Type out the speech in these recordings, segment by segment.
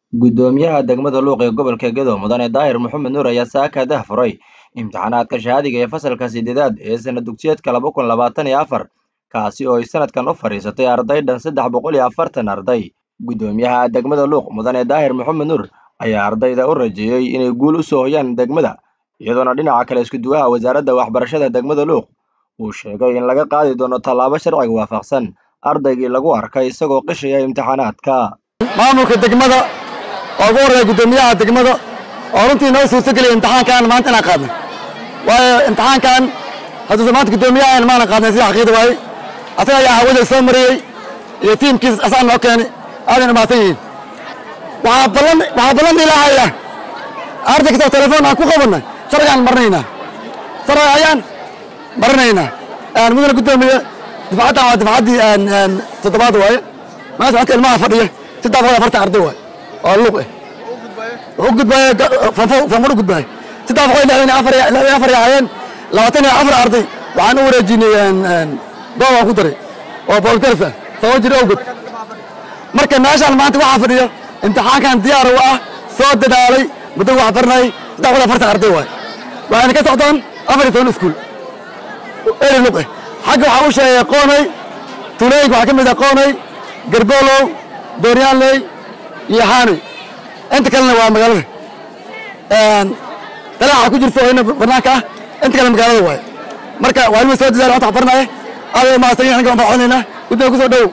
Guddoomiyaha degmada Luuq ee gobolka Gedo Mudane Daahir Maxamed Nuur ayaa saaka daahfuray imtixaanaadka shahaadiga ee fasalka sideedaad ee sana dugsiyeedka laba kun labaatan iyo afar kaasi oo ay sanadkan u fadhiisatay arday dhan saddex boqol iyo afartan arday guddoomiyaha degmada Luuq Mudane Daahir Maxamed Nuur ayaa ardayda u rajeeyey inay guul u soo hoyaan degmada iyadoona dhinaca kale isku-duwaha wasaaradda waxbarashada degmada Luuq uu sheegay in laga qaadi doono tallaabo sharciga waafaqsan ardaygii lagu arkay isagoo qishaya imtixaanaadka maamulka degmada oo ugu horreeya guddoomiyaha degmada oo runtii noo suurtogeliya imtixaankan maanta inaan qaadnay waayo imtixaankan hadduusan maanta guddoomiyahan maanan qaadnay sida xaqiiqda waaye asaga ayaa hawada soo mariyey iyo tiimkiis asaa noo keenay aadan imaatan yihiin waxaa ballan waxaa ballan ilaahaya arday kastoo telefoon aan ku qabannay sharcigaan marinaynaa sharciga ayaan marinaynaa mudane guddoomiye difcaddan waa difcaddii toddobaad waaye maanta halka ilmaha fadhiya saddex boqol afartan arday waaye oo luuq eh wuxuu gudbaaya fanfur u gudbaaya saddex boqol lixdan afar lixdan afar yaayeen labaatan iyo afar arday waxaan u wareejinay goob aan ku daray oo boolgarsa sabab jir awgod marka meeshaan maanta waxaa fadhiya imtixaankan diyaar u ah soo dadaalay muddo wax baranayay saddex boqol afartan arday waaye waxayna ka socdaan afar iyo toban iskuul eri luuq eh xagga waxaa u sheegay qoonay tulooyinka waxaa ka mid ah qoonay garboolow dooryaanley iyo haanay inta kalena waa magaalada dalaaxa ku jirta oo ina banaanka ah inta kale magaalada waaye marka waa ilma soo dadaal wata barnaaye aad u mahadsan aniga waan baxonaynaa guddiga kusoo dhowow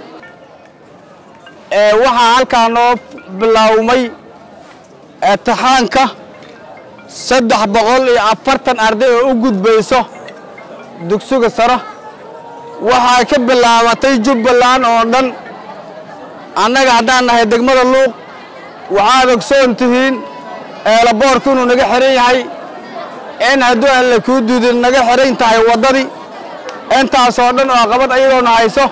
waxaa halkaa noo bilaawmay imtixaanka saddex boqol iyo afartan arday oo u gudbayso dugsiga sare waxay ka bilaabatay jubbaland oo dhan annaga haddaan nahay degmada luuq waxaad ogsoon tihiin eelaboorku inuu naga xihan yahay in hadduu alle kuu duudin naga xihan tahay waddadii intaasoo dhan oo qabad ayadoona hayso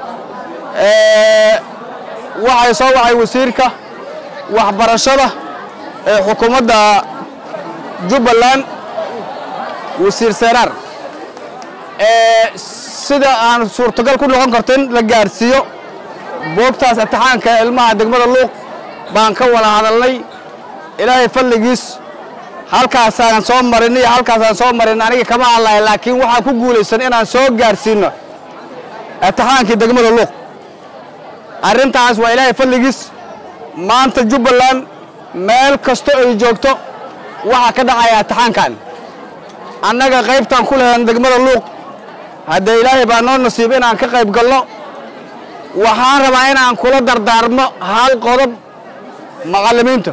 waxay soo wacay wasiirka waxbarashada ee xukuumadda jubbaland wasiir seeraar sida aan suurtagal ku noqon karto in la gaarsiiyo boogtaas imtixaanka ilmaha degmada luuq baan ka wada hadalnay ilaahay fadligiis halkaasaan soo marin iyo halkaasaan soo marin aniga kama hadlaya laakiin waxaan ku guulaysan inaan soo gaarsiino imtixaankii degmada luuq arrintaas waa ilaahay fadligiis maanta jubbaland meel kasto ay joogto waxaa ka dhacaya imtixaankan annaga qaybtaan ku lahayn degmada luuq haddee ilaahay baa noo nasiib inaan ka qayb galno waxaan rabaa inaan kula dardaarmo hal qodob macallimiinta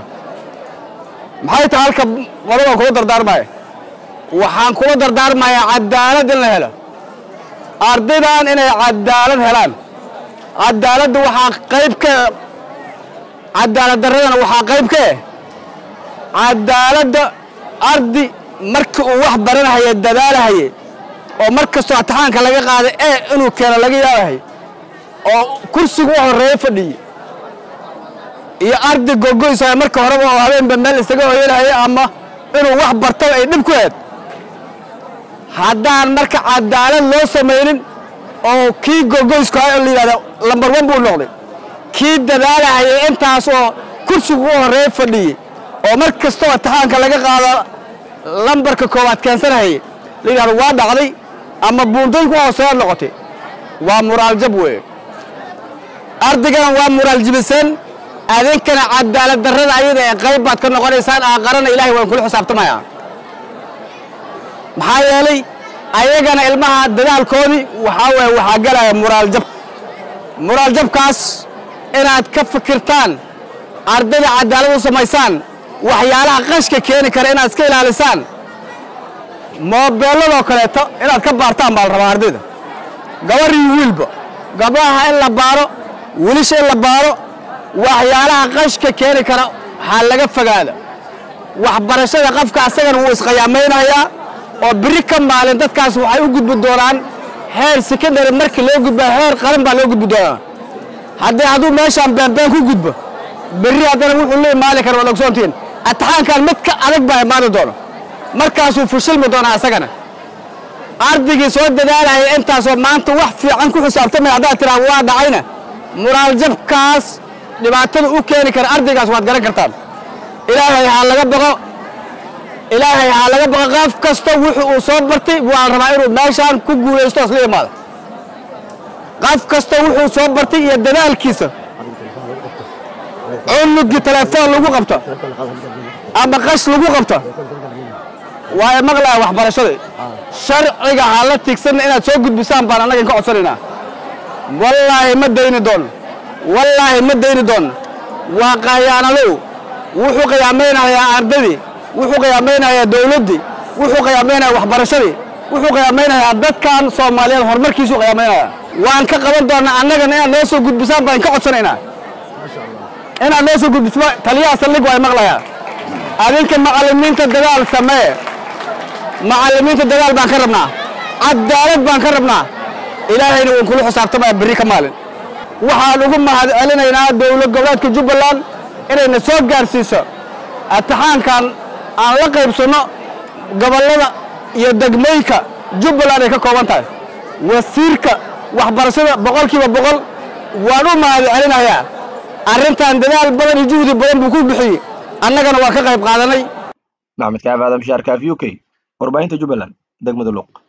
maxay tahay halka qodob aan kula dardaarmaya waxaan kula dardaarmayaa cadaalad in la helo ardaydan inay cadaalad helaan cadaaladda waxaa qayb ka cadaalad darradana waxaa qayb ka eh cadaaladda ardi markii uu wax baranahaye dadaalahaye oo mar kastoo imtixaanka laga qaaday ee inuu keeno laga yaabahay oo kursigu u horreeyo fadhiye iyo arday gogoysa marka horeba oo habeenba meel isaga hoyanaya ama inuu wax bartaba ay dhib ku heed haddaan marka cadaalad loo samaynin oo kii gogoysku hay oo la yidhahda lambar wan buu noqday kii dadaalahayay intaas oo kursigu u horreeyo fadhiyey oo mar kastoo imtixaanka laga qaado lambarka koowaad keensanahayay la yidhahdo waa dhacday ama buundayn ku hooseeyaad noqotay waa muraal jab weeye ardaygana waa muraal jibiseen adinkana cadaalad darrada ayada ee qayb baad ka noqonaysaan aaqarana ilahay waan kula xisaabtamayaa maxaa yeelay ayagana ilmaha dadaalkoodii waxaa weeye waxaa galaya muraal jab muraal jabkaas inaad ka fikirtaan ardayda cadaalad u samaysaan waxyaalaha qashka keeni kara inaad iska ilaalisaan moobeelladoo kaleeto inaad ka baartaan baa la rabaa ardayda gabar iyo wiilba gabdhaha in la baaro wiilisha in la baaro waxyaalaha qashka keeni kara waxaa laga fogaada waxbarashada qofka asagana wuu isqayaamaynayaa oo biri ka maalin dadkaas waxay u gudbi doonaan heer secondary markii loo gudbaa heer qaran baa loo gudbi doonaa haddii hadduu meeshaan beenbeen ku gudbo berri haddana wuxuu la imaali kara waad ogsoontihiin imtixaankan mid ka adag baa imaani doono markaasuu fushilmi doonaa asagana ardaygii soo dadaalaya intaasoo maanta wax fiican ku xisaabtamaya haddaad tiraa waa dhacayna muraal jabkaas dhibaatada u keeni kara ardaygaas waad garan kartaan ilaahay ha laga baqo ilaahay ha laga baqo qof kasta wuxuu uu soo bartay waan rabaa inuu meeshaan ku guulaysto isla imaada qof kasta wuxuu soo bartay iyo dadaalkiisa cunugii telefoon lagu qabto ama qash lagu qabto waa maqlaya waxbarashada sharciga ha la tigsanna inaad soo gudbisaan baan annaga ka codsanaynaa wallaahi ma dayni doono wallaahi ma dayni doono waa qayaanadow wuxuu qiyaamaynayaa ardadii wuxuu qiyaamaynayaa dowladdii wuxuu qiyaamaynayaa waxbarashadii wuxuu qiyaamaynayaa dadkan soomaaliyeed horumarkiisuu qiyaamaynayaa waan ka qaban doonaa annagana inaad noo soo gudbisaan baan ka codsanaynaa inaad noo soo gudbiso taliyaha saldhig waa maqlayaa adinka macallimiinta dadaal samee macallimiinta dadaal baan ka rabnaa cadaalad baan ka rabnaa ilaahayna waan kula xisaabtamaya berri ka maalin waxaan ugu mahad celinaynaa dowlad goboleedka jubbaland inayna soo gaarsiiso imtixaankan aan la qaybsanno gobollada iyo degmooyinka jubbaland ay ka kooban tahay wasiirka waxbarashada boqolkiiba boqol waan u mahad celinayaa arrintan dadaal badan iyo juhdi badan buu ku bixiyey annagana waan ka qayb qaadanay maxamed kaaf aadam shaarkaaf u k warbaahinta jubbaland degmada luuq